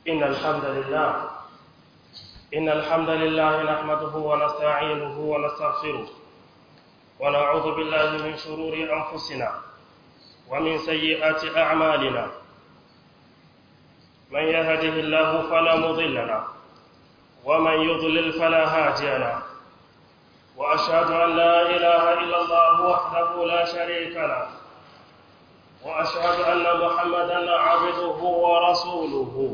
إن الحمد لله إن الحمد لله نحمده ونستعينه ونستغفره ونعوذ بالله من شرور أنفسنا ومن سيئات أعمالنا من يهده الله فلا مضل له ومن يضلل فلا هادي له وأشهد أن لا إله إلا الله وحده لا شريك له وأشهد أن محمدا عبده ورسوله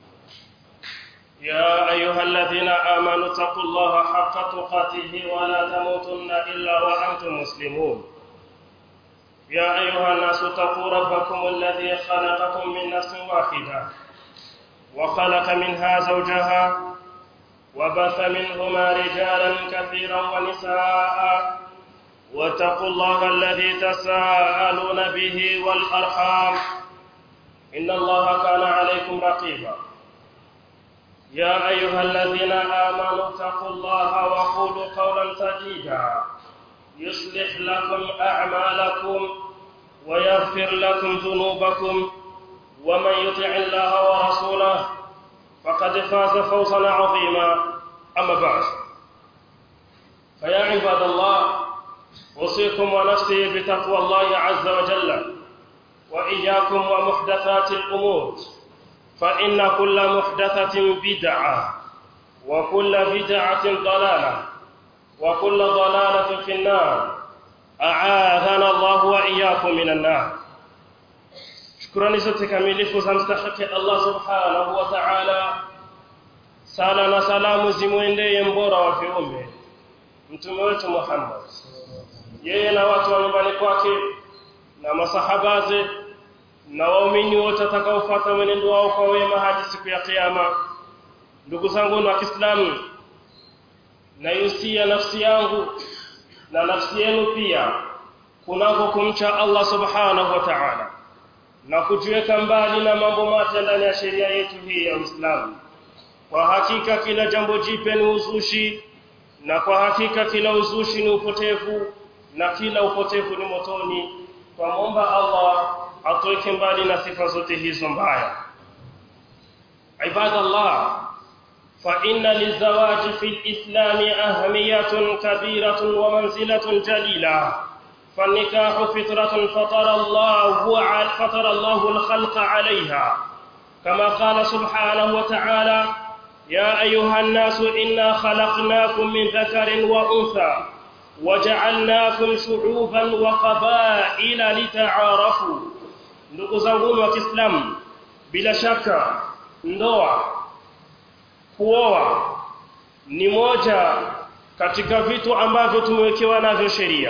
يا أيها الذين آمنوا اتقوا الله حق تقاته ولا تموتن إلا وأنتم مسلمون يا أيها الناس اتقوا ربكم الذي خلقكم من نفس واحدة وخلق منها زوجها وبث منهما رجالا كثيرا ونساء واتقوا الله الذي تساءلون به والأرحام إن الله كان عليكم رقيبا يا أيها الذين آمنوا اتقوا الله وقولوا قولا سديدا يصلح لكم أعمالكم ويغفر لكم ذنوبكم ومن يطع الله ورسوله فقد فاز فوزا عظيما أما بعد فيا عباد الله أوصيكم ونفسي بتقوى الله عز وجل وإياكم ومحدثات الأمور فإن كل محدثة بدعة وكل بدعة ضلالة وكل ضلالة في النار أعاذنا الله وإياكم من النار shukrani zote kamilifu za mstahiki Allah subhanahu wa ta'ala sala na salamu zimwendee mbora wa viumbe mtume wetu Muhammad yeye na watu wa nyumbani kwake na masahabaze na waumini wote watakaofuata mwenendo wao kwa wema hadi siku ya kiyama ndugu zangu wa Kiislamu naihusia nafsi yangu na nafsi yenu pia kunako kumcha Allah subhanahu wa ta'ala na kujiweka mbali na mambo mapya ndani ya sheria yetu hii ya Uislamu. Kwa hakika kila jambo jipya ni uzushi na kwa hakika kila uzushi ni upotevu na kila upotevu ni motoni. Twamwomba Allah atuweke mbali na sifa zote hizo mbaya. Ibadallah, فإن للزواج في الإسلام أهمية كبيرة ومنزلة جليلة فالنكاح فطرة فطر الله فطر الله الخلق عليها كما قال سبحانه وتعالى يا أيها الناس إنا خلقناكم من ذكر وأنثى وجعلناكم شعوبا وقبائل لتعارفوا ndugu zangu wa Kiislamu bila shaka ndoa kuoa ni moja katika vitu ambavyo tumewekewa navyo sheria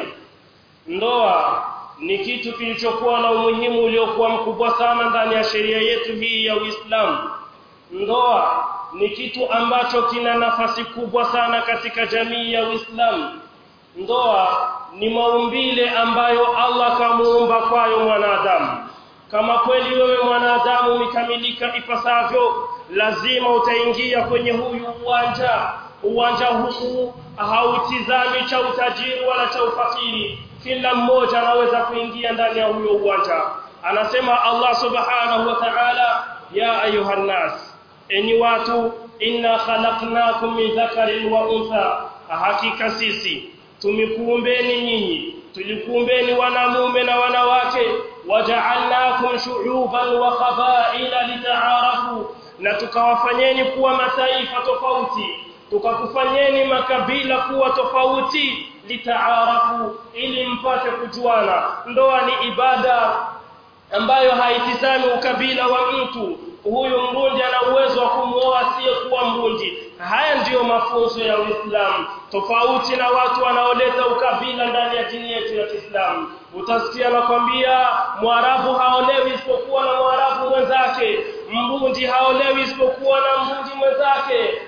ndoa ni kitu kilichokuwa na umuhimu uliokuwa mkubwa sana ndani ya sheria yetu hii ya Uislamu. Ndoa ni kitu ambacho kina nafasi kubwa sana katika jamii ya Uislamu. Ndoa ni maumbile ambayo Allah kamuumba kwayo mwanadamu. Kama kweli wewe mwanadamu umekamilika ipasavyo, lazima utaingia kwenye huyu uwanja. Uwanja huu hautizami cha utajiri wala cha ufakiri, kila mmoja anaweza kuingia ndani ya huyo uwanja anasema Allah subhanahu wa ta'ala ya ayuha nas enyi watu inna khalaqnakum min dhakarin wa untha hakika sisi tumekuumbeni nyinyi tulikuumbeni wanamume na wanawake waja'alnakum shu'uban wa qabaila litaarafu na tukawafanyeni kuwa mataifa tofauti tukakufanyeni makabila kuwa tofauti litaarafu ili mpate kujuana ndoa ni ibada ambayo haitizami ukabila wa mtu huyu mrundi ana uwezo wa kumuoa asiyekuwa mrundi haya ndiyo mafunzo ya Uislamu tofauti na watu wanaoleta ukabila ndani ya dini yetu ya Kiislamu utasikia nakwambia mwarabu haolewi isipokuwa na mwarabu mwenzake mbundi haolewi isipokuwa na mbundi mwenzake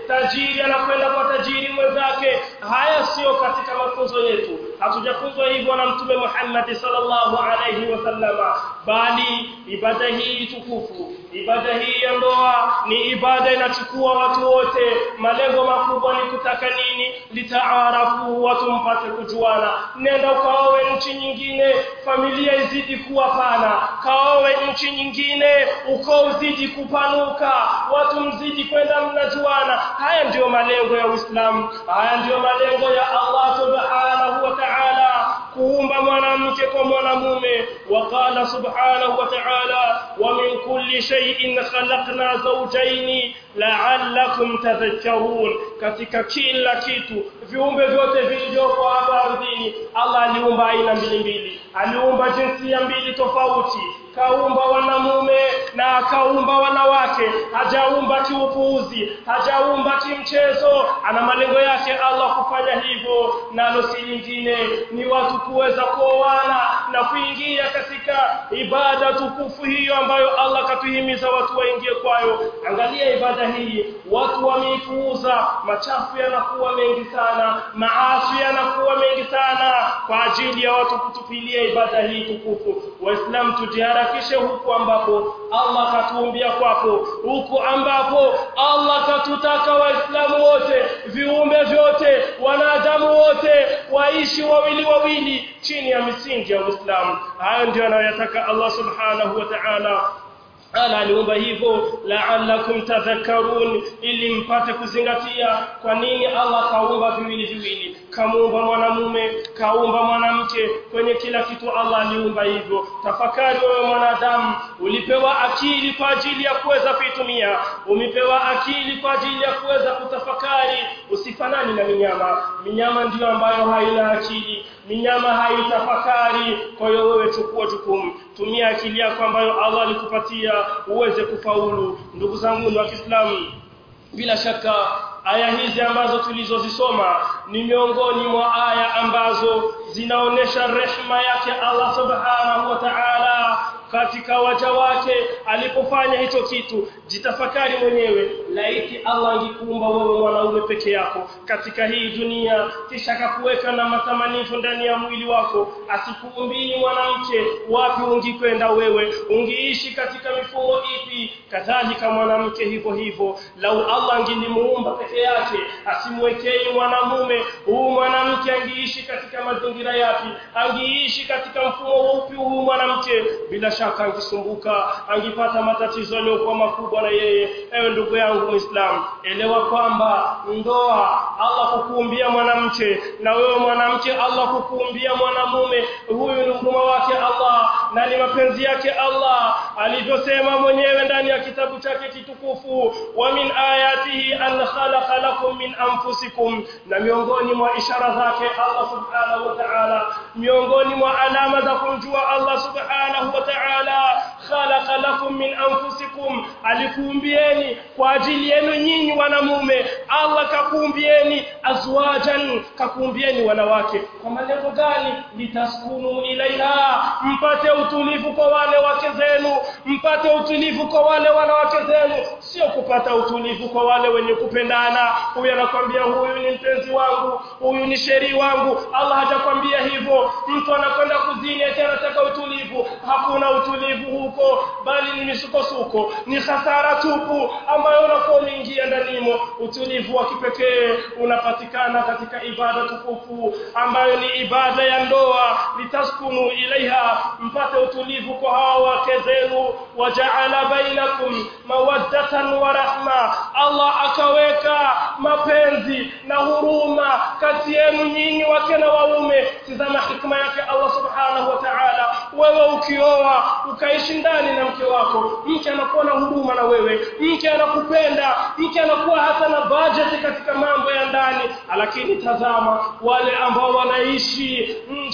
tajiri anakwenda kwa tajiri mwenzake haya sio katika mafunzo yetu hatujafunzwa hivyo na mtume Muhammad sallallahu alayhi wasallama bali ibada hii tukufu ibada hii ya ndoa ni ibada inachukua watu wote malengo makubwa ni kutaka nini litaarafu watu mpate kujuana nenda ukaowe nchi nyingine familia izidi kuwa pana kaowe nchi nyingine ukoo uzidi kupanuka watu mzidi kwenda mnajuana haya ndiyo malengo ya Uislamu haya ndiyo malengo ya Allah subhanahu wa ta'ala kuumba mwanamke kwa mwanamume waqala subhanahu wa ta'ala wa min kulli shay'in khalaqna zawjayn la'allakum tadhakkarun katika kila kitu viumbe vyote vilivyopo hapa ardhini Allah aliumba aina mbili mbili aliumba jinsia mbili tofauti kaumba wanamume na akaumba wanawake hajaumba kiupuuzi hajaumba kimchezo ana malengo yake Allah kufanya hivyo nalo si lingine ni watu kuweza kuoana na kuingia katika ibada tukufu hiyo ambayo Allah katuhimiza watu waingie kwayo angalia ibada hii watu wameipuuza machafu yanakuwa mengi sana maasi yanakuwa mengi sana kwa ajili ya watu kutupilia ibada hii tukufu waislamu tujiharakishe huku ambapo Allah katuumbia kwapo huku ambapo Allah katutaka waislamu wote viumbe vyote wanadamu wote waishi wawili wawili chini ya misingi ya Uislamu hayo ndio anayotaka Allah subhanahu wa ta'ala ala aliumba hivyo la'allakum tadhakkarun ili mpate kuzingatia kwa nini Allah kaumba viwili viwili kamuumba mwanamume kaumba mwanamke kwenye kila kitu Allah aliumba hivyo tafakari wewe mwanadamu ulipewa akili kwa ajili ya kuweza kuitumia umepewa akili kwa ajili ya kuweza kutafakari usifanani na minyama minyama ndiyo ambayo haina akili minyama haitafakari kwa hiyo wewe chukua jukumu tumia akili yako ambayo Allah alikupatia uweze kufaulu ndugu zangu wa Kiislamu bila shaka aya hizi ambazo tulizozisoma ni miongoni mwa aya ambazo zinaonesha rehema yake Allah subhanahu wa ta'ala katika waja wake alipofanya hicho kitu jitafakari mwenyewe laiti Allah angekuumba wewe mwanaume peke yako katika hii dunia kisha akakuweka na matamanifu ndani ya mwili wako asikuumbii mwanamke wapi ungikwenda wewe ungiishi katika mifumo ipi kadhalika mwanamke hivyo hivyo lau Allah angelimuumba peke yake asimwekei mwanamume huu mwanamke angeishi katika mazingira yapi angeishi katika mfumo upi huu mwanamke bila shaka angisumbuka angipata matatizo yaliyokuwa makubwa na yeye ewe ndugu yangu muislamu elewa kwamba ndoa Allah kukuumbia mwanamke na wewe mwanamke Allah kukuumbia mwanamume huyu ni huruma wake Allah na ni mapenzi yake Allah alivyosema mwenyewe ndani ya kitabu chake kitukufu wa min ayatihi an khalaqa lakum min anfusikum na miongoni mwa ishara zake Allah subhanahu wa ta'ala miongoni mwa alama za kumjua Allah subhanahu wa ta'ala khalaqa lakum min anfusikum alikuumbieni kwa ajili yenu nyinyi wanamume Allah kakuumbieni azwajan kakuumbieni wanawake kwa malengo gani litaskunu ilaiha mpate utulivu kwa wale wake zenu mpate utulivu kwa wale wanawake zenu sio kupata utulivu kwa wale wenye kupendana huyu anakwambia huyu ni mpenzi wangu huyu ni sheri wangu Allah hajakwambia hivyo mtu anakwenda kuzini eti anataka utulivu hakuna utulivu huko bali ni misukosuko ni hasara tupu ambayo unakuwa umeingia ndanimo utulivu wa kipekee unapatikana katika ibada tukufu ambayo ni ibada ya ndoa litaskunu ilaiha mpate utulivu kwa hawa wake zenu wajaala bainakum mawaddatan wa rahma Allah akaweka mapenzi na huruma kati yenu nyinyi wake na waume tazama hikma yake Allah subhanahu wa ta'ala wewe ukioa ukaishi ndani na mke wako mke anakuwa na huruma na wewe mke anakupenda mke anakuwa hata na budget katika mambo ya ndani lakini tazama wale ambao wanaishi nje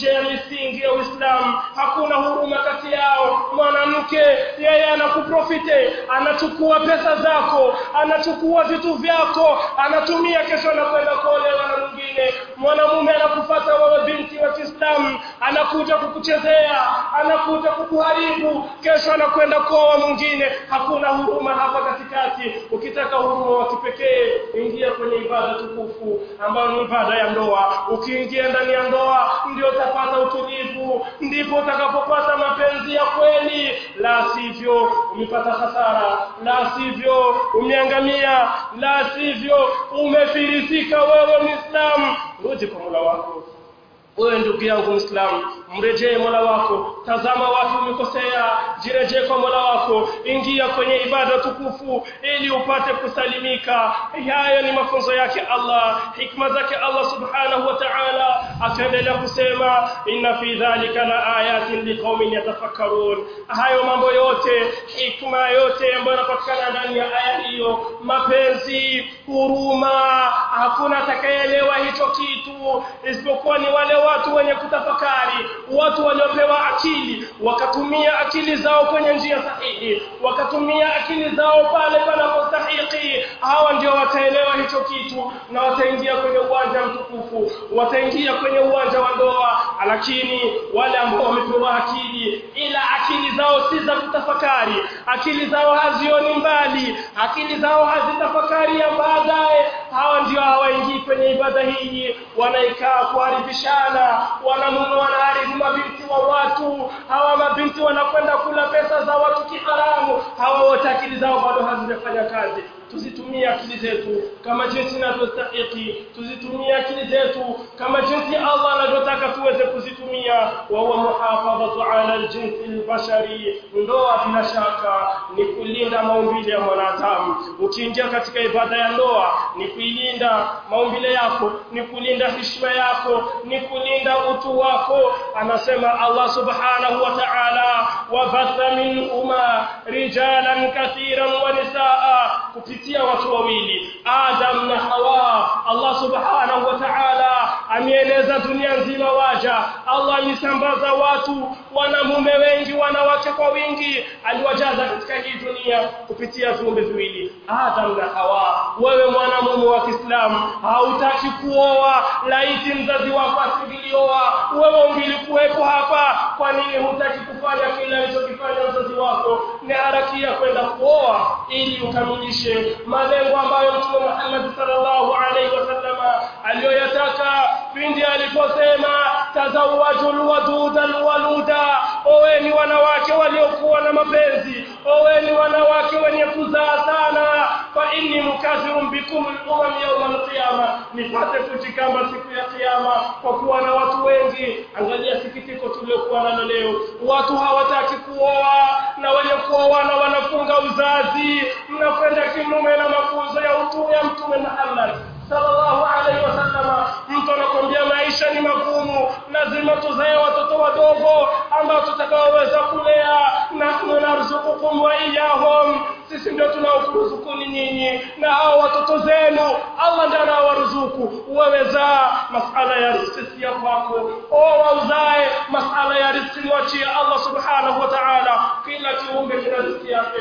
nje ya misingi ya Uislamu hakuna huruma kati yao mwanamke yeye anakuprofite anachukua pesa zako anachukua vitu vyako anatumia kesho anakwenda kuolewa na mwingine mwanamume anakufata wewe binti wa Kiislamu anakuja kukuchezea anakuja kukuharibu kesho anakwenda kuoa mwingine hakuna huruma hapa katikati ukitaka huruma wa kipekee ingia kwenye ibada tukufu ambayo ni ibada ya ndoa ukiingia ndani ya ndoa ndio utapata utulivu ndipo utakapopata mapenzi ya kweli la sivyo umepata hasara la sivyo umeangamia la sivyo umefirisika wewe muislamu rudi kwa Mola wako wewe ndugu yangu Muislamu mrejee Mola wako tazama watu umekosea jirejee kwa Mola wako ingia kwenye ibada tukufu ili upate kusalimika haya ni mafunzo yake Allah hikma zake Allah subhanahu wa ta'ala akaendelea kusema inna fi dhalika la ayatin liqaumin yatafakkarun hayo mambo yote hikma yote ambayo yanapatikana ndani ya aya hiyo mapenzi huruma hakuna atakayeelewa hicho kitu isipokuwa ni wale watu wenye kutafakari watu waliopewa akili wakatumia akili zao kwenye njia sahihi wakatumia akili zao pale panapostahiki hawa ndio wataelewa hicho kitu na wataingia kwenye uwanja mtukufu wataingia kwenye uwanja wa ndoa lakini wale ambao wamepewa akili ila akili zao si za kutafakari akili zao hazioni mbali akili zao hazitafakari ya baadaye hawa ndio hawaingii kwenye ibada hii wanaikaa kuharibishana wanamume wanaharibu mabinti wa watu hawa mabinti wanakwenda kula pesa za watu kiharamu hawa wote akili zao bado hazijafanya kazi tuzitumie akili zetu kama jinsi inavyostahili tuzitumie akili zetu kama jinsi Allah anavyotaka tuweze kuzitumia wa huwa muhafadhatu ala aljinsi albashari ndoa bila shaka ni kulinda maumbile ya mwanadamu ukiingia katika ibada ya ndoa ni kuilinda maumbile yako ni kulinda heshima yako ni kulinda utu wako anasema Allah subhanahu wa ta'ala wa batha minhuma rijalan kathiran wa nisaa kupitia watu wawili Adam na Hawa Allah subhanahu wa ta'ala ameeleza dunia nzima waja Allah alisambaza watu wanamume wengi wanawake kwa wingi aliwajaza katika hii dunia kupitia viumbe viwili Adam na Hawa wewe mwanamume wa Kiislamu hautaki kuoa laiti mzazi wako asingilioa wewe ungilikuwepo hapa kwa nini hutaki kufanya kile alichokifanya mzazi wako ni harakia kwenda kuoa ili ukamilishe malengo ambayo Mtume Muhammad sallallahu alaihi wasallama aliyoyataka pindi aliposema tazawwajul wadudal waluda oweni wanawake waliokuwa na mapenzi oweni wanawake wenye kuzaa sana fa inni mukathirun bikum al-umam yawm al-qiyama nipate kujikamba siku ya kiyama kwa kuwa na watu wengi angalia sikitiko tuliokuwa nalo leo watu hawataki kuoa na wenye kuoana wanafunga uzazi mnakwenda kinyume na mafunzo ya utume ya mtume Muhammad sallallahu alaihi wasallam mtu anakwambia maisha ni magumu lazima tuzae watoto wadogo ambao tutakaoweza kulea nahnu narzuqukum wa iyahum sisi ndio tunaokuruzukuni nyinyi na hao watoto zenu Allah ndiye anawaruzuku wewe zaa masala ya riziki ya kwako oa uzae masala ya riziki mwachie Allah subhanahu wa ta'ala kila kiumbe kina riziki yake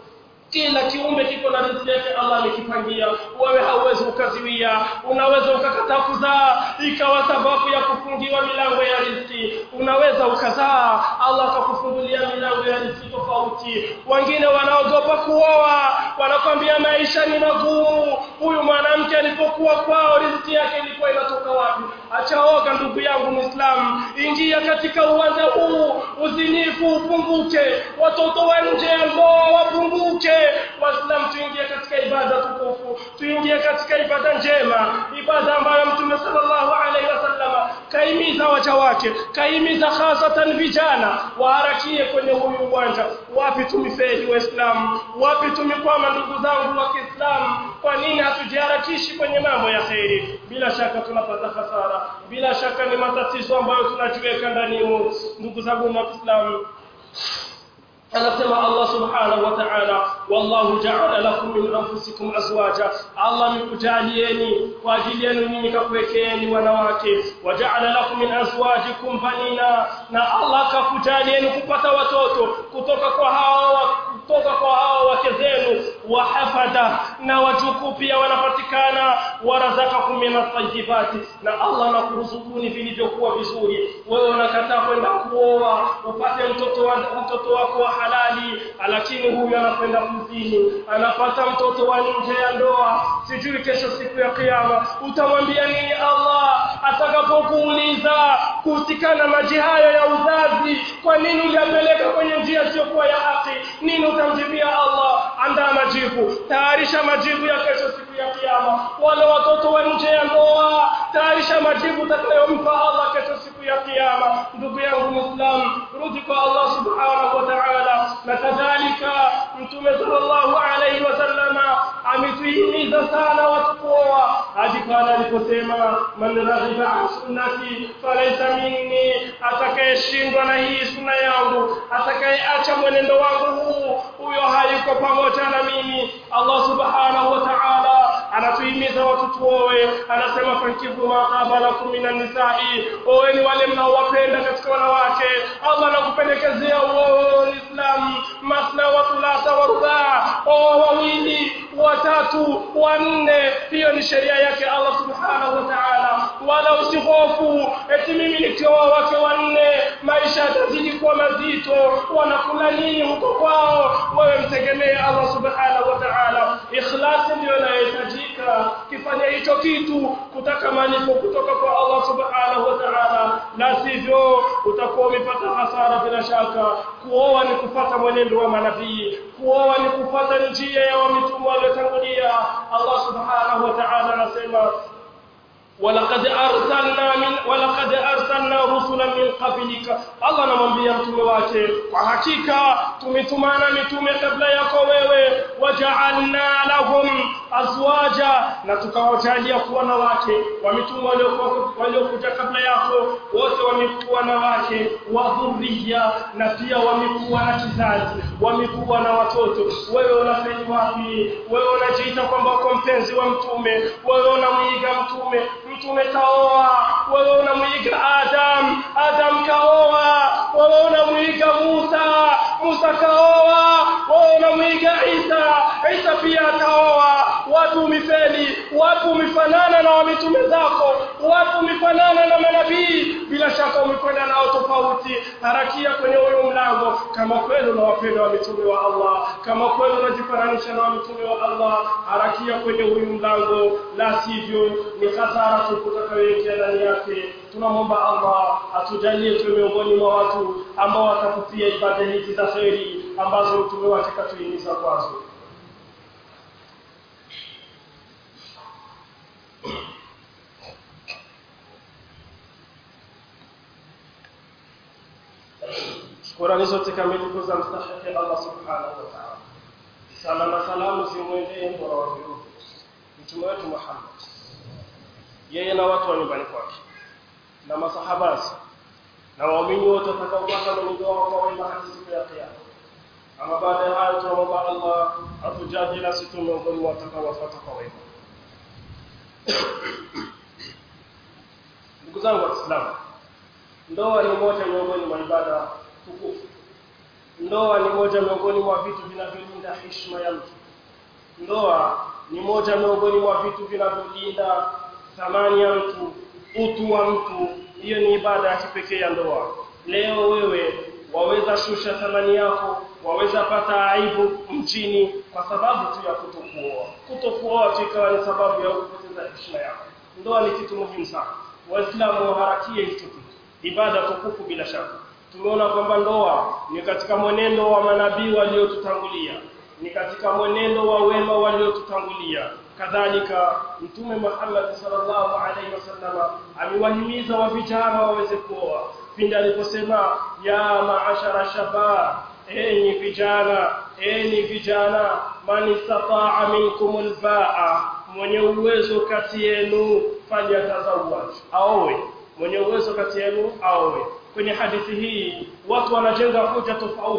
kila kiumbe kiko na riziki yake Allah amekipangia wewe hauwezi ukaziwia unaweza ukakataa kuzaa ikawa sababu ya kufungiwa milango ya riziki unaweza ukazaa Allah akakufungulia milango ya riziki tofauti wengine wanaogopa kuoa wanakwambia maisha ni magumu huyu mwanamke alipokuwa kwao riziki yake ilikuwa inatoka wapi achaoga ndugu yangu muislamu ingia katika uwanja huu uzinifu upunguke watoto wa nje ya ndoa wapunguke waislamu tuingie katika ibada tukufu tuingie katika ibada njema ibada ambayo mtume sallallahu alaihi wasallam kaimiza waja wake kaimiza hasatan vijana waharakie kwenye huyu uwanja wapi tumifeli waislamu wapi tumikwama ndugu zangu wa Kiislamu kwa nini hatujiharakishi kwenye mambo ya kheri bila shaka tunapata hasara bila shaka ni matatizo ambayo tunajiweka ndani ndugu zangu wa Kiislamu anasema Allah subhanahu wa ta'ala wallahu ja'ala lakum min anfusikum azwaja Allah amekujalieni kwa ajili yenu nyinyi kakuwekeeni wanawake waja'ala lakum min azwajikum banina na Allah akakujalieni kupata watoto kutoka kwa hao kutoka kwa hao wake zenu wahafadha na wajukuu pia wanapatikana warazakakum min at-tayyibati na Allah anakuruzukuni vilivyokuwa vizuri wewe unakataa kwenda kuoa upate mtoto wa mtoto wako wa halali lakini huyu anakwenda kuzini anapata mtoto wa nje ya ndoa sijui kesho siku ya kiyama utamwambia nini Allah atakapokuuliza kuhusikana maji hayo ya uzazi kwa nini uliyapeleka kwenye njia isiyokuwa ya haki nini utamjibia Allah andaa majibu tayarisha majibu ya kesho siku ya kiyama wale watoto wa nje ya ndoa tayarisha majibu utakayompa Allah kesho siku ya kiyama ndugu yangu muislam rudi kwa Allah subhanahu wa ta'ala na kadhalika mtume sallallahu alayhi wasallama ametuhimiza sana watu kuoa hadi pale aliposema man raghiba an sunnati falaysa minni atakayeshindwa na hii sunna yangu atakayeacha mwenendo wangu huu huyo hayuko pamoja na mimi Allah subhanahu wa ta'ala anatuhimiza watu tuoe anasema fankivu ma qaba lakum minan nisa'i oeni wale mnaowapenda katika wanawake Allah anakupendekezea uoe Islam masna wa thulatha wa rubaa oa wawili watatu wanne hiyo ni sheria yake Allah subhanahu wa ta'ala wala usihofu eti mimi nikioa wake wanne maisha yatazidi kuwa mazito wanakula nini huko kwao wewe mtegemee Allah subhanahu wa ta'ala ikhlasi ndio inayohitajika kifanya hicho kitu kutaka malipo kutoka kwa Allah subhanahu wa ta'ala na sivyo utakuwa umepata hasara bila shaka kuoa ni kufata mwenendo wa manabii kuoa ni kufata njia ya mitume waliotangulia Allah subhanahu wa ta'ala anasema ولقد ارسلنا من ولقد ارسلنا رسلا من قبلك الله anamwambia mtume wake kwa hakika tumetumana mitume kabla yako wewe waja'alna lahum azwaja na tukawajalia kuwa na wake wa mitume waliokuja kabla yako wote wamekuwa na wake wa dhurriya na pia wamekuwa na kizazi wamekuwa na watoto wewe unafeli wapi wewe unajiita kwamba uko mpenzi wa mtume wewe unamwiga mtume mtume kaoa wewe unamwiga Adam Adam kaoa wewe unamwiga Musa Musa kaoa wewe unamwiga Isa Isa pia kaoa watu umifeli watu umifanana na mitume zako watu umifanana na manabii bila shaka umekwenda nao tofauti harakia kwenye huyo mlango kama kweli unawapenda wa mitume wa Allah kama kweli unajifananisha na mitume wa Allah harakia kwenye huyu mlango la sivyo ni hasara tutakayoingia ndani yake tunamwomba Allah atujalie tuwe miongoni mwa watu ambao watakupia ibada hizi za kheri ambazo mtume wake katuhimiza kwazo Shukrani zote kamilifu za mstahiki Allah subhanahu wa ta'ala. Sala na salamu zimwendee mbora wa viumbe mtume wetu Muhammad, yeye na watu wa nyumbani kwake na masahabasi na waumini wote watakaofuata mwenendo wao kwa wema hadi siku ya Kiyama. Ama baada ya hayo, tunamwomba Allah atujalie nasi tu miongoni mwa watakaowafuata kwa wema. Ndugu zangu Waislamu, ndoa ni moja miongoni mwa ibada tukufu. Ndoa ni moja miongoni mwa vitu vinavyolinda heshima ya mtu. Ndoa ni moja miongoni mwa vitu vinavyolinda thamani ya mtu, utu wa mtu. Hiyo ni ibada ya kipekee ya ndoa. Leo wewe waweza shusha thamani yako, waweza pata aibu mchini kwa sababu tu ya kutokuoa. Kutokuoa tu ikawa ni sababu ya kupoteza heshima yako. Ndoa ni kitu muhimu sana. Waislamu waharakie hicho kitu, ibada tukufu bila shaka. Tumeona kwamba ndoa ni katika mwenendo wa manabii waliotutangulia, ni katika mwenendo wa wema waliotutangulia. Kadhalika Mtume Muhammad sallallahu alaihi wasallam aliwahimiza wa vijana waweze kuoa pindi aliposema ya maashara shabab, enyi vijana, enyi vijana, man istataa minkum albaa, mwenye uwezo kati yenu falyatazawaj, aowe. Mwenye uwezo kati yenu aowe. Kwenye hadithi hii watu wanajenga hoja tofauti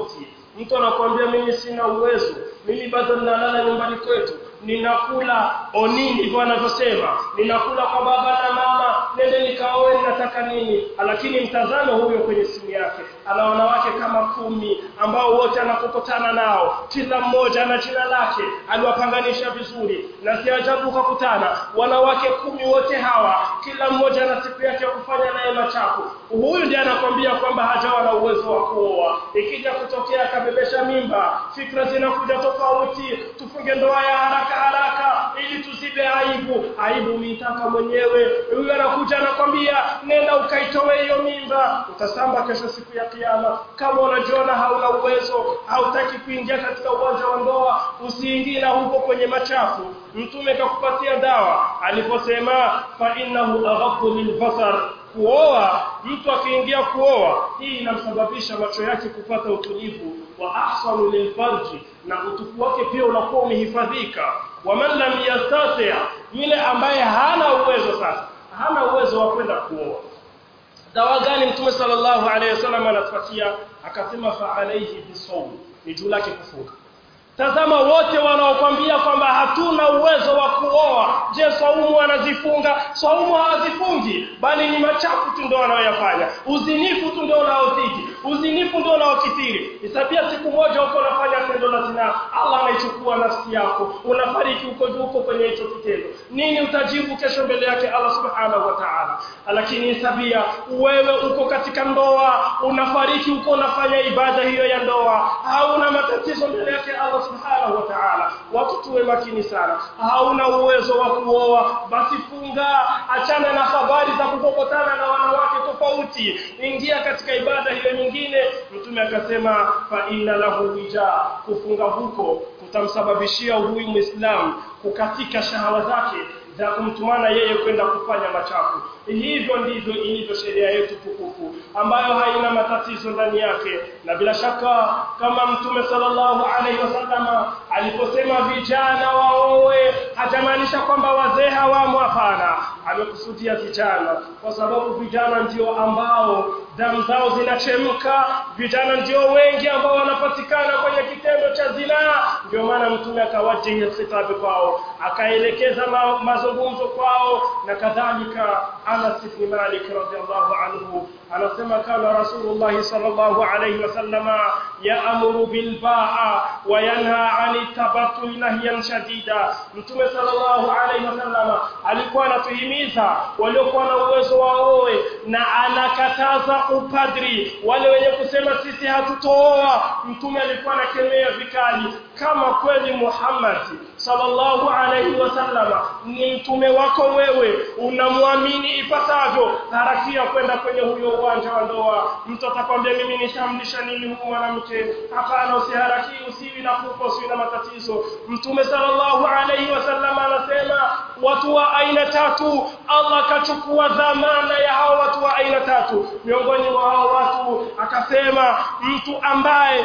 mtu anakuambia mimi sina uwezo mimi bado ninalala nyumbani kwetu ninakula onini ndivyo anavyosema ninakula kwa baba na mama nende nikaoe ninataka nini lakini mtazamo huyo kwenye simu yake ana wanawake kama kumi ambao wote anapokutana nao kila mmoja ana jina lake aliwapanganisha vizuri na si ajabu kukutana wanawake kumi wote hawa kila mmoja ana siku yake ya kufanya naye machafu huyu ndiye anakwambia kwamba hajawa na uwezo wa kuoa ikija kutokea akabebesha mimba fikra zinakuja tofauti tufunge ndoa ya haraka haraka ili tuzibe aibu aibu uitaka mwenyewe huyu anakuja anakwambia nenda ukaitoe hiyo mimba utasamba kesho siku ya kiyama kama unajiona hauna uwezo hautaki kuingia katika uwanja wa ndoa usiingie na huko kwenye machafu mtume kakupatia dawa aliposema fa innahu aghaddu lilbasar kuoa mtu akiingia kuoa hii inamsababisha macho yake kupata utulivu wa ahsanu lilfarji na utupu wake pia unakuwa umehifadhika waman lam yastati yule ambaye hana uwezo sasa hana uwezo wa kwenda kuoa dawa gani mtume sallallahu alaihi wasallam anatupatia akasema fa alayhi bisawm ni juu lake kufunga tazama wote wanaokwambia kwamba hatuna uwezo wa kuoa je saumu anazifunga saumu hawazifungi bali ni machafu tu ndio wanaoyafanya uzinifu tu ndio unaozidi uzinifu ndio unaokithiri isabia siku moja uko unafanya tendo la zina Allah anaichukua nafsi yako unafariki uko juu uko kwenye hicho kitendo nini utajibu kesho mbele yake Allah subhanahu wa ta'ala lakini isabia wewe uko katika ndoa unafariki uko unafanya ibada hiyo ya ndoa hauna matatizo mbele yake Allah subhanahu wa ta'ala watu tuwe makini sana hauna uwezo wa kuoa basi funga achana na habari za kukokotana na wanawake tofauti ingia katika ibada hiyo nyingine mtume akasema fa inna lahu wija kufunga huko kutamsababishia huyu muislamu kukatika shahawa zake za kumtumana yeye kwenda kufanya machafu hivyo ndivyo ilivyo sheria yetu tukufu ambayo haina matatizo ndani yake na bila shaka kama mtume sallallahu alaihi wasallam aliposema vijana waoe hajamaanisha kwamba wazee hawamo hapana amekusudia vijana kwa sababu vijana ndio ambao damu zao zinachemka vijana ndio wengi ambao wanapatikana kwenye kitendo cha zinaa ndio maana mtume akawajihi khitabu kwao akaelekeza ma, mazungumzo kwao na kadhalika Anas ibn Malik radhiallahu anhu anasema kana Rasulullah sallallahu alayhi wasallam yaamuru bil ba'a wa yanha 'ani tabattul nahyan shadida mtume sallallahu alayhi wasallam alikuwa anatuhimiza waliokuwa na uwezo waoe na anakataza upadri wale wenye kusema sisi hatutooa mtume alikuwa anakemea vikali kama kweli Muhammad sallallahu alayhi wasallama ni mtume wako wewe unamwamini ipasavyo harakia kwenda kwenye huyo uwanja wa ndoa mtu atakwambia mimi nishamlisha nini huyu mwanamke hapana usiharaki usiwi na kufa usiwi na matatizo mtume sallallahu alayhi wasallama anasema watu wa aina tatu Allah akachukua dhamana ya hao watu wa aina tatu miongoni mwa hao watu akasema mtu ambaye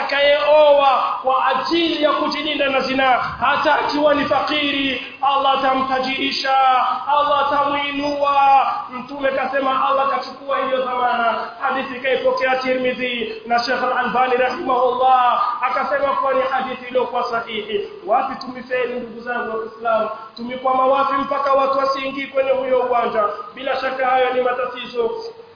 atakayeoa kwa ajili ya kujilinda na zina hata akiwa ni fakiri Allah atamtajirisha Allah atamuinua mtume kasema Allah kachukua hiyo dhamana hadithi kaipokea Tirmidhi na Sheikh Al-Albani rahimahullah akasema kuwa ni hadithi iliyokuwa sahihi wapi tumifeli ndugu zangu wa Kiislamu tumikwama wapi mpaka watu wasiingii kwenye huyo uwanja bila shaka hayo ni matatizo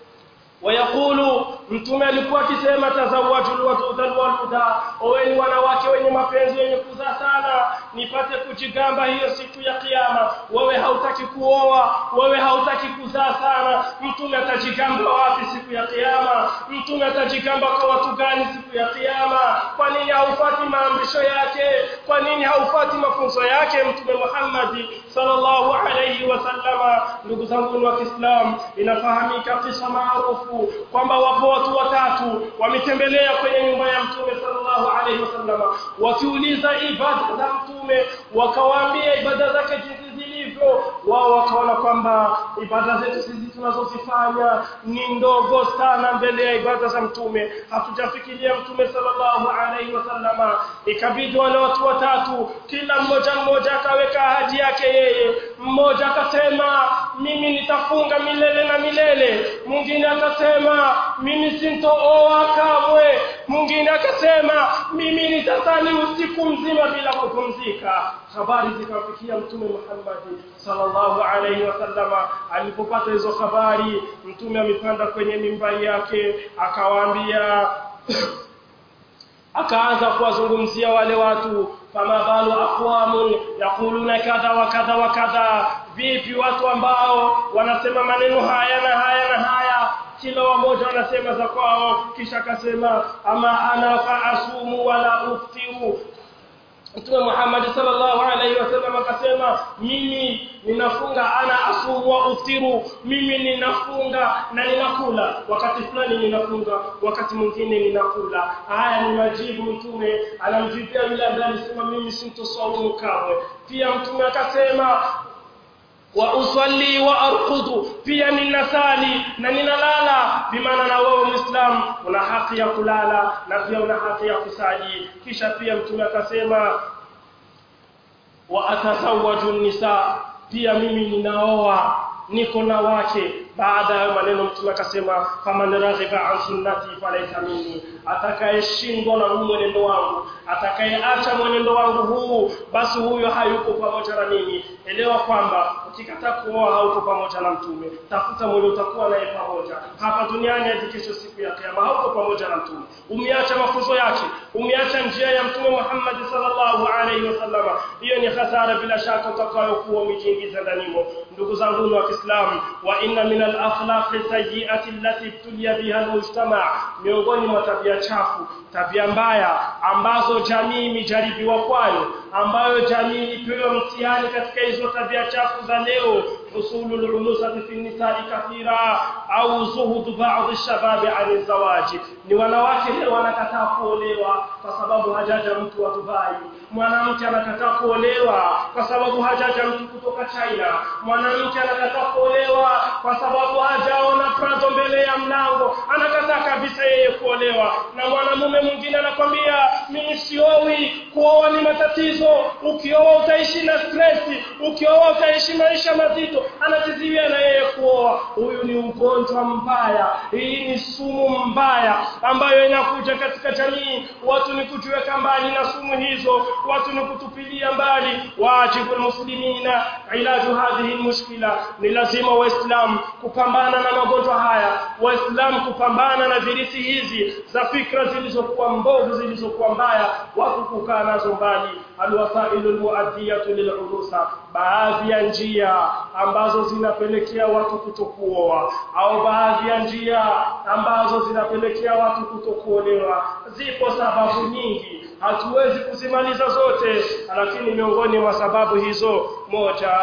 wayakulu mtume alikuwa akisema tazawajul wadudal waluda oweni wanawake wenye mapenzi wenye kuzaa sana nipate kujigamba hiyo siku ya kiyama wewe hautaki kuoa wewe hautaki kuzaa sana mtume atajigamba wapi siku ya kiyama mtume atajigamba kwa watu gani siku ya kiyama kwa nini haufati maamrisho yake kwa nini haufati mafunzo yake mtume Muhammad sallallahu alayhi wasallama ndugu zangu wa Kiislamu inafahamika kisa maarufu kwamba wapo watu watatu wametembelea kwenye nyumba ya mtume sallallahu alayhi wasallama wakiuliza ibada za mtume wakawaambia ibada zake jinsi zilivyo wao wakaona kwamba ibada zetu sisi tunazozifanya ni ndogo sana mbele ya ibada za mtume hatujafikiria mtume sallallahu alayhi wasallama ikabidi wale watu watatu kila mmoja mmoja akaweka ahadi yake yeye mmoja akasema mimi nitafunga milele na milele mwingine akasema mimi sintooa kamwe mwingine akasema mimi nitasali usiku mzima bila kupumzika habari zikamfikia mtume Muhammad sallallahu alaihi wasallama alipopata hizo habari mtume amepanda kwenye mimbari yake akawaambia akaanza kuwazungumzia wale watu fama balu aqwamun yaquluna kadha wa kadha wa kadha vipi watu ambao wanasema maneno haya na haya na haya kila wamoja wanasema za kwao kisha akasema ama ana fa asumu wala uftiru Mtume Muhammad sallallahu alaihi wasallam akasema mimi ninafunga ana asumu wa uftiru mimi ninafunga na ninakula wakati fulani ninafunga wakati mwingine ninakula haya ni majibu mtume anamjibia yule ambaye alisema mimi sintosaumu kamwe pia mtume akasema wa usalli wa arqudu pia ninasali na ninalala bimaana na wewe muislam una haki ya kulala na pia una haki ya kusali kisha pia mtume akasema wa atazawaju nisa pia mimi ninaoa niko na wake baada ya maneno mtume akasema faman raghiba an sunnati falaysa minni atakayeshindwa na huu mwenendo wangu atakayeacha mwenendo wangu huu basi huyo hayuko pamoja na mimi elewa kwamba ukikataa kuoa hauko pamoja na mtume tafuta mwenye utakuwa naye pamoja hapa duniani hadi kesho siku ya kiyama hauko pamoja na mtume umeacha mafunzo yake umeacha njia ya mtume Muhammad sallallahu alaihi wasallam hiyo ni hasara bila shaka utakayokuwa umejiingiza ndanimo ndugu zangu wa Kiislamu wa inna min al-akhlaqi sayyi'ati allati tulia biha al-mujtama miongoni mwa tabia chafu tabia mbaya ambazo jamii imejaribiwa kwayo ambayo jamii ipewa mtihani katika hizo tabia chafu za leo usulul unusati fi nisa'i kathira au zuhud ba'd ash-shababi 'an zawaji ni wanawake leo wanakataa kuolewa kwa sababu hajaja mtu wa Dubai mwanamke anakataa kuolewa kwa sababu hajaja mtu kutoka China mwanamke anakataa kuolewa kwa sababu hajaona Prado mbele ya mlango anakataa kabisa yeye kuolewa na mwanamume mwingine anakwambia mimi siowi kuoa ni matatizo ukioa utaishi na stress ukioa utaishi maisha mazito anatiziwia na yeye kuoa huyu ni ugonjwa mbaya hii ni sumu mbaya ambayo inakuja katika jamii watu ni kujiweka mbali na sumu hizo watu ni kutupilia mbali wajibu muslimina ilaju hadhihi mushkila ni lazima waislamu kupambana na magonjwa haya waislamu kupambana na virisi hizi za fikra zilizokuwa mbovu zilizokuwa mbaya watu kukaa nazo mbali alwasailu almuaddiyatu lilurusa baadhi ya njia ambazo zinapelekea watu kutokuoa au baadhi ya njia ambazo zinapelekea watu kutokuolewa zipo sababu nyingi hatuwezi kuzimaliza zote lakini miongoni mwa sababu hizo moja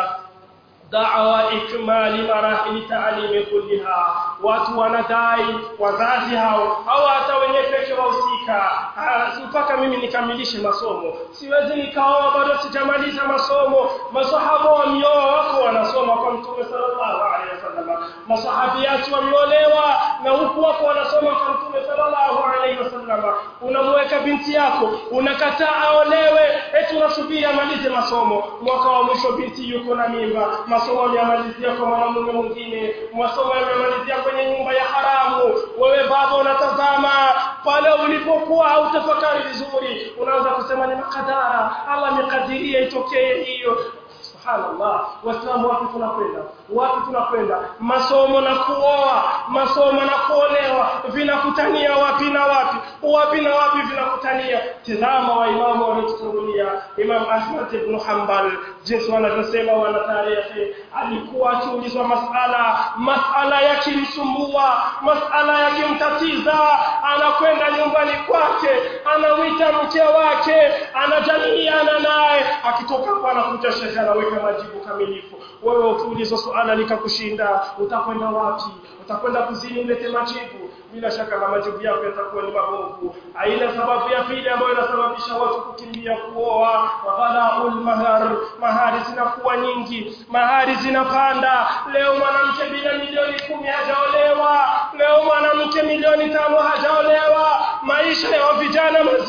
da'wa ikmali marahili ta'limi kulliha watu wanadai wazazi hao au hata wenyewe pekee wahusika mpaka mimi nikamilishe masomo siwezi nikaoa bado sijamaliza masomo masahaba wamioa wako wanasoma kwa mtume sallallahu alaihi wasallam masahabiati wameolewa na huku wako wanasoma kwa mtume sallallahu alaihi wasallam unamweka binti yako unakataa aolewe eti unasubiri amalize masomo mwaka wa mwisho binti yuko na mimba masomo yamemalizia kwa mwanamume mwingine masomo yamemalizia kwenye nyumba ya haramu wewe baba unatazama pale ulipokuwa hautafakari vizuri unaanza kusema ni makadara Allah amekadiria itokee hiyo subhanallah waislamu wapi tunakwenda wapi tunakwenda masomo na kuoa masomo na kuolewa vinakutania wapi na wapi wapi na wapi vinakutania tazama waimamu waliotutangulia imam ahmad ibn hanbal jinsi wanavyosema wana tarehe alikuwa akiulizwa masala masala yakimsumbua masala yakimtatiza anakwenda nyumbani kwake anamwita mke wake anajadiliana naye akitoka hapo anakuta shekhe anaweka majibu kamilifu wewe ukiulizwa suala likakushinda utakwenda wapi utakwenda kuzini ulete majibu bila shaka na majibu yako yatakuwa ni mabovu aina sababu ya pili ambayo inasababisha watu kukimbia kuoa waghala'ul mahar mahari zinakuwa nyingi mahari zinapanda leo mwanamke bila milioni kumi hajaolewa leo mwanamke milioni tano hajaolewa maisha ya vijana mazito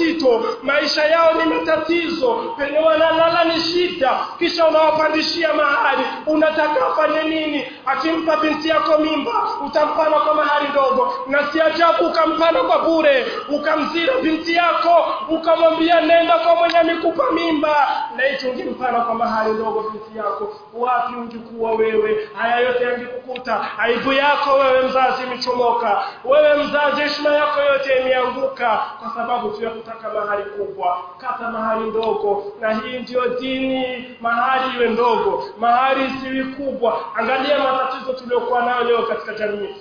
mazito maisha yao ni matatizo penye wanalala ni shida kisha unawapandishia mahari unataka afanye nini akimpa binti yako mimba utampana kwa mahari ndogo na si ajabu ukampana kwa bure ukamzira binti yako ukamwambia nenda kwa mwenye amekupa mimba na hicho ungempana kwa mahari ndogo binti yako wapi ungekuwa wewe haya yote yangekukuta aibu yako wewe mzazi imechomoka wewe mzazi heshima yako yote imeanguka kwa sababu tu ya kutaka mahari kubwa kata mahari ndogo na hii ndiyo dini mahari iwe ndogo mahari isiwi kubwa angalia matatizo tuliokuwa nayo leo katika jamii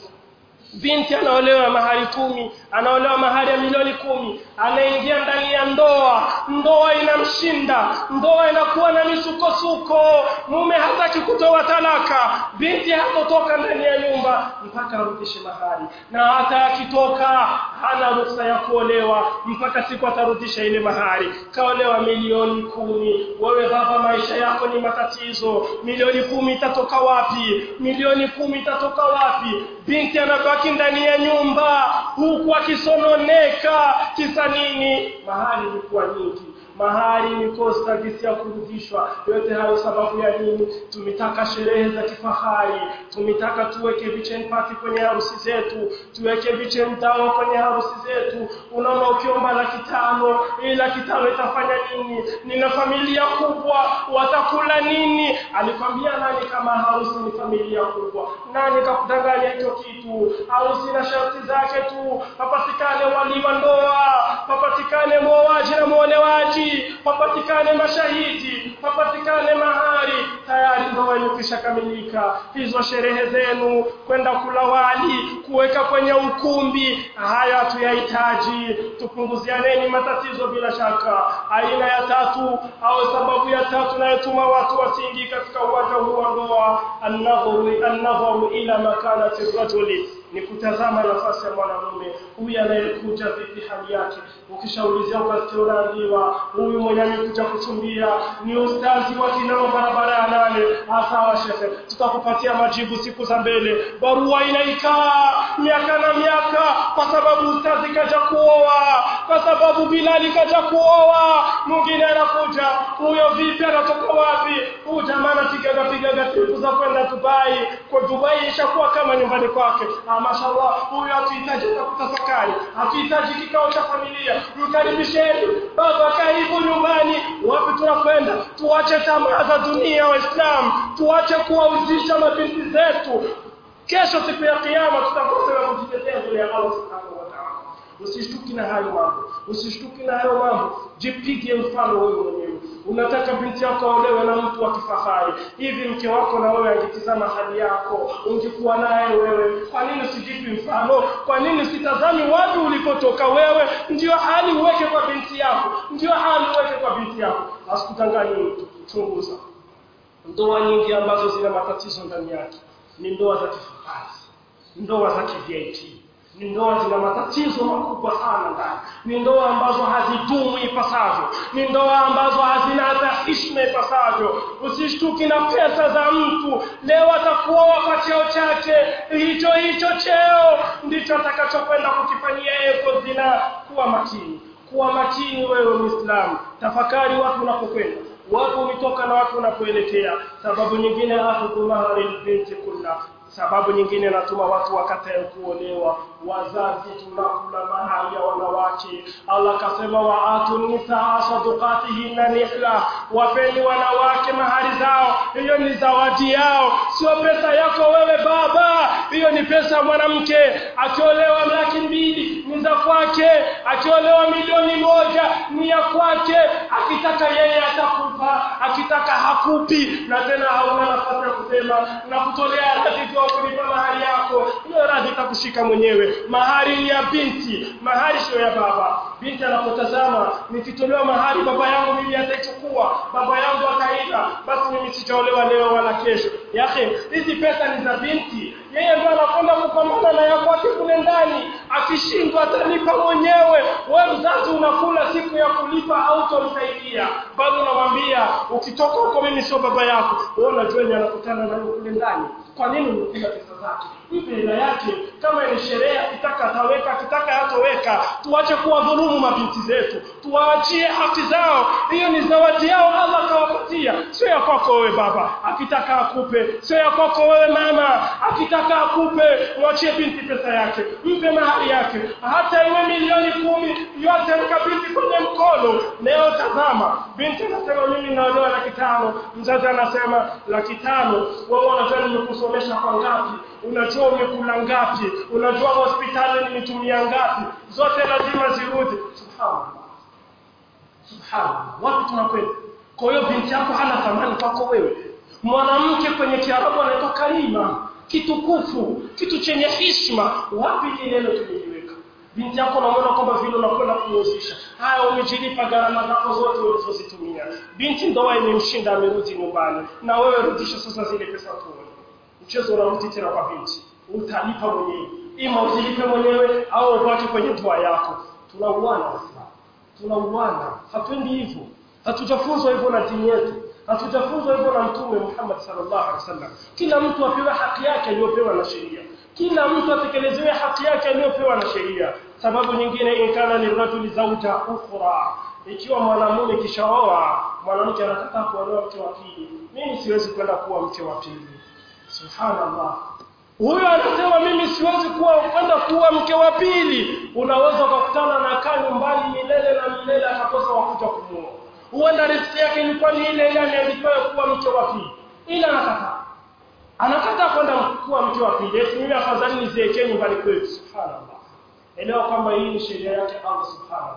binti anaolewa mahari kumi anaolewa mahari ya milioni kumi anaingia ndani ya ndoa ndoa inamshinda ndoa inakuwa na misukosuko mume hataki kutoa talaka binti hatotoka ndani ya nyumba mpaka arudishe mahari na hata akitoka hana ruhusa ya kuolewa mpaka siku atarudisha ile mahari kaolewa milioni kumi wewe baba maisha yako ni matatizo milioni kumi itatoka wapi milioni kumi itatoka wapi binti anabaki ndani ya nyumba huku akisononeka kisa nini mahali ilikuwa nyingi mahari ni kosta gisi ya kurudishwa yote hayo sababu ya nini tumetaka sherehe za kifahari tumetaka tuweke vichen party kwenye harusi zetu tuweke vichen dawa kwenye harusi zetu unaona ukiomba laki tano hii laki tano itafanya nini nina familia kubwa watakula nini alikwambia nani kama harusi ni familia kubwa nani kakudanganya hicho kitu harusi na sharti zake tu papatikane wali wa ndoa papatikane mwoaji na mwolewaji papatikane mashahidi papatikane mahari tayari ndoa imekwisha kamilika hizo sherehe zenu kwenda kula wali kuweka kwenye ukumbi haya hatuyahitaji tupunguzianeni matatizo bila shaka aina ya tatu au sababu ya tatu inayotuma watu wasiingi katika uwanja huu wa ndoa annadharu annadharu ila makanati rajuli ni kutazama nafasi ya mwanamume huyu anayekuja vipi hali yake ukishaulizia ukasikia unaambiwa huyu mwenye amekuja kuchumbia ni ustazi wa kinao barabara ya nane sawa shehe tutakupatia majibu siku za mbele barua inaikaa miaka na miaka kwa sababu ustazi kaja kuoa kwa sababu bilali kaja kuoa mwingine anakuja huyo vipi anatoka wapi huyu jamaa anapigaga pigaga tripu za kwenda dubai kwa dubai ishakuwa kama nyumbani kwake mashallah huyu hatuhitaji kutafakari hatuhitaji kikao cha familia mkaribisheni baba karibu nyumbani wapi tunakwenda tuache tamaa za dunia waislamu tuache kuwauzisha mabinti zetu kesho siku ya kiyama tutakosa kujitetea mbele ya Allah subhanahu wa ta'ala usishtuki na hayo mambo usishtuki na hayo mambo jipige mfano wewe mwenyewe unataka binti yako aolewe na mtu wa kifahari hivi mke wako na wewe angetizama hali yako ungekuwa naye wewe kwa nini usijipi mfano kwa nini usitazami wapi ulipotoka wewe ndio hali uweke kwa binti yako ndio hali uweke kwa binti yako asikudanganye mtu chunguza ndoa nyingi ambazo zina matatizo ndani yake ni ndoa za kifahari ndoa za kivip ni ndoa zina matatizo makubwa sana ndani ni ndoa ambazo hazidumu ipasavyo ni ndoa ambazo hazina hata heshima ipasavyo usishtuki na pesa za mtu leo atakuoa kwa cheo chake hicho hicho cheo ndicho atakachokwenda kukifanyia yeye zina kuwa makini kuwa makini wewe muislamu tafakari wapi unapokwenda wapi umetoka na wapi unapoelekea sababu nyingine akhudhu mahari binti kulla sababu nyingine natuma watu wakatae kuolewa wazazi tunakula mahali ya wanawake Allah kasema waatu nisaa sadukatihinna nihla wapeni wanawake mahari zao hiyo ni zawadi yao sio pesa yako wewe baba hiyo ni pesa ya mwanamke akiolewa laki mbili ni za kwake akiolewa milioni moja ni ya kwake akitaka yeye atakupa akitaka hakupi na tena hauna nafasi ya kusema na kutolea radhi kwa kulipa mahari yako hiyo radhi itakushika mwenyewe mahari ni ya binti mahari sio ya baba binti anapotazama nikitolewa mahari baba yangu mimi ataichukua baba yangu ataiba basi mimi sitaolewa leo wala kesho yake hizi pesa ni za binti yeye ndio anakwenda kupambana na yako kwake kule ndani akishindwa atalipa mwenyewe wewe mzazi unakula siku ya kulipa hautomsaidia bado unamwambia ukitoka huko mimi sio baba yako wewe unajua ni anakutana na kule ndani kwa nini umekula pesa zake mpe hela yake kama ni sherehe akitaka ataweka akitaka hatoweka tuache kuwadhulumu mabinti zetu tuwaachie haki zao hiyo ni zawadi yao Allah akawapatia sio ya kwako wewe baba akitaka akupe sio ya kwako wewe mama akitaka akupe mwachie binti pesa yake mpe mahali yake hata iwe milioni kumi yote mkabidhi kwenye mkono leo tazama binti anasema mimi naolewa laki tano mzazi anasema laki tano wewe unajua nimekusomesha kwa ngapi unajua umekula ngapi unajua hospitali nimetumia ngapi zote lazima zirudi subhanallah subhanallah wapi tunakwenda kwa hiyo binti yako hana thamani kwako wewe mwanamke kwenye kiarabu anaitwa kalima kitukufu kitu chenye heshima wapi ile neno tumeliweka binti yako unaona kwamba vile unakwenda kuozesha haya umejilipa gharama zako zote ulizozitumia binti ndoa imemshinda amerudi nyumbani na wewe rudisha sasa zile pesa tuone mchezo unarudi tena kwa binti utalipa mwenyewe ima uzilipe mwenyewe au ubaki kwenye ndoa yako tunauana waislamu tunauana hatuendi hivyo hatujafunzwa hivyo na dini yetu hatujafunzwa hivyo na mtume Muhammad sallallahu alaihi wasallam kila mtu apewe haki yake aliyopewa na sheria kila mtu atekelezewe haki yake aliyopewa na sheria sababu nyingine inkana lirajuli zauja ukhra ikiwa mwanamume kishaoa mwanamke anataka kuolewa mke wa pili mimi siwezi kwenda kuwa mke wa pili subhanallah huyo anasema mimi siwezi kuwa kwenda kuwa mke wa pili unaweza ukakutana na kaa nyumbani milele na milele akakosa wakuja kumuoa huenda riziki yake ilikuwa ni ile ile ameandikiwa kuwa mke wa pili ila anakataa anakataa kwenda kuwa mke wa pili eti mimi afadhali niziekee nyumbani kwetu subhanallah elewa kwamba hii ni sheria yake Allah subhanallah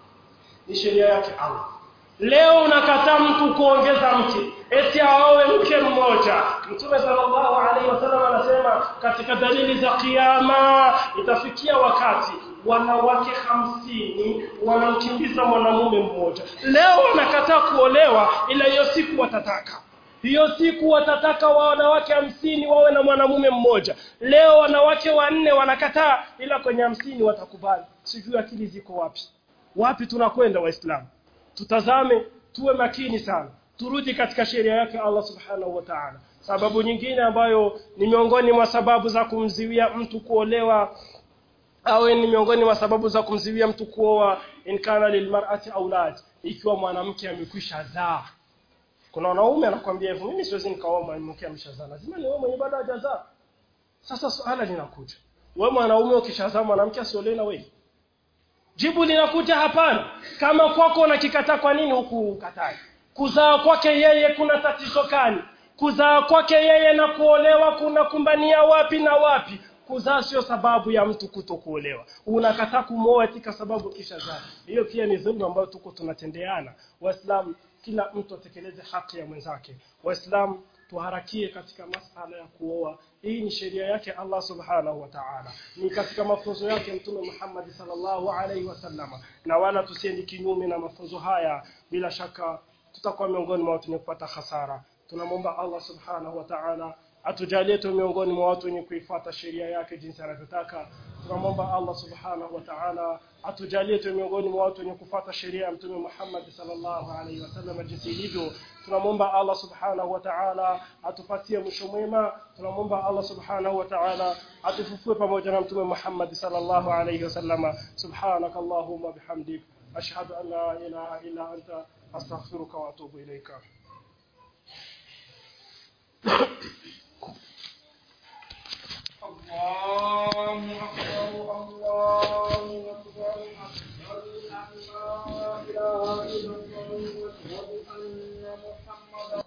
ni sheria yake Allah leo unakataa mtu kuongeza mke eti aowe mke mmoja mtume sallallahu alaihi wasallam anasema katika dalili za kiyama itafikia wakati wanawake hamsini wanamkimbiza mwanamume mmoja leo wanakataa kuolewa ila hiyo siku watataka hiyo siku watataka wa wanawake hamsini wawe na mwanamume mmoja leo wanawake wanne wanakataa ila kwenye hamsini watakubali sijui akili ziko wapi wapi tunakwenda waislamu tutazame tuwe makini sana turudi katika sheria yake Allah subhanahu wa ta'ala sababu nyingine ambayo ni miongoni mwa sababu za kumziwia mtu kuolewa au ni miongoni mwa sababu za kumziwia mtu kuoa in kana lilmar'ati aulad ikiwa mwanamke amekwisha zaa kuna wanaume anakuambia hivyo mimi siwezi nikaoa mwanamke ameshazaa lazima ni wewe mwenye bado hajazaa sasa swala linakuja wewe mwanaume ukishazaa mwanamke asiolewe na wewe jibu linakuja hapana kama kwako unakikataa kwa nini huku ukatai kuzaa kwake yeye kuna tatizo gani kuzaa kwake yeye na kuolewa kuna kumbania wapi na wapi kuzaa sio sababu ya mtu kutokuolewa unakataa kumwoa katika sababu kisha zaa hiyo pia ni dhulma ambayo tuko tunatendeana waislamu kila mtu atekeleze haki ya mwenzake waislamu tuharakie katika masala ya kuoa hii ni sheria yake Allah subhanahu wa ta'ala ni katika mafunzo yake mtume Muhammad sallallahu alaihi wasallama na wala tusiendi kinyume na mafunzo haya bila shaka tutakuwa miongoni mwa watu wenye kupata hasara tunamwomba Allah subhanahu wa ta'ala atujalie tu miongoni mwa watu wenye kuifuata sheria yake jinsi anavyotaka tunamwomba Allah subhanahu wa ta'ala atujalie tu miongoni mwa watu wenye kufuata sheria ya mtume Muhammad sallallahu alaihi wasallam jinsi ilivyo tunamwomba Allah subhanahu wa ta'ala atupatie mwisho mwema tunamwomba Allah subhanahu wa ta'ala atufufue pamoja na mtume Muhammad sallallahu alaihi wasallam subhanakallahumma bihamdik ashhadu an la ilaha illa anta astaghfiruka wa atubu ilaika